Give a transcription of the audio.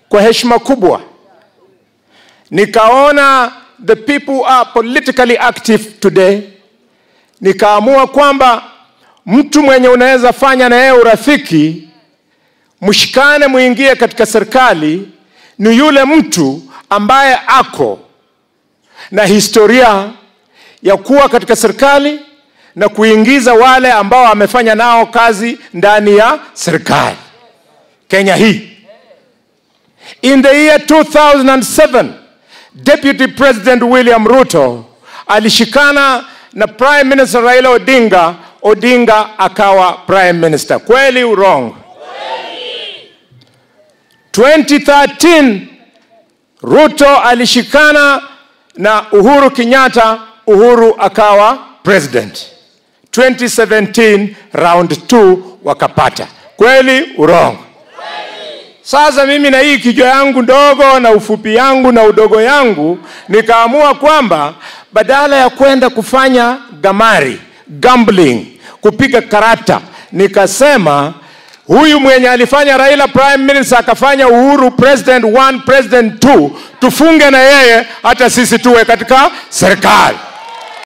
kwa heshima kubwa nikaona the people are politically active today nikaamua kwamba mtu mwenye unaweza fanya na yeye urafiki mshikane muingie katika serikali ni yule mtu ambaye ako na historia ya kuwa katika serikali na kuingiza wale ambao amefanya nao kazi ndani ya serikali kenya hii in the year 2007 deputy president william ruto alishikana na prime minister raila odinga odinga akawa prime minister kweli wrong 2013 ruto alishikana na uhuru kenyatta uhuru akawa president 2017 round 2 wakapata kweli wrong sasa mimi na hii kichwa yangu ndogo na ufupi yangu na udogo yangu nikaamua kwamba badala ya kwenda kufanya gamari gambling kupiga karata nikasema huyu mwenye alifanya raila prime minister akafanya uhuru president 1 president 2 tufunge na yeye hata sisi tuwe katika serikali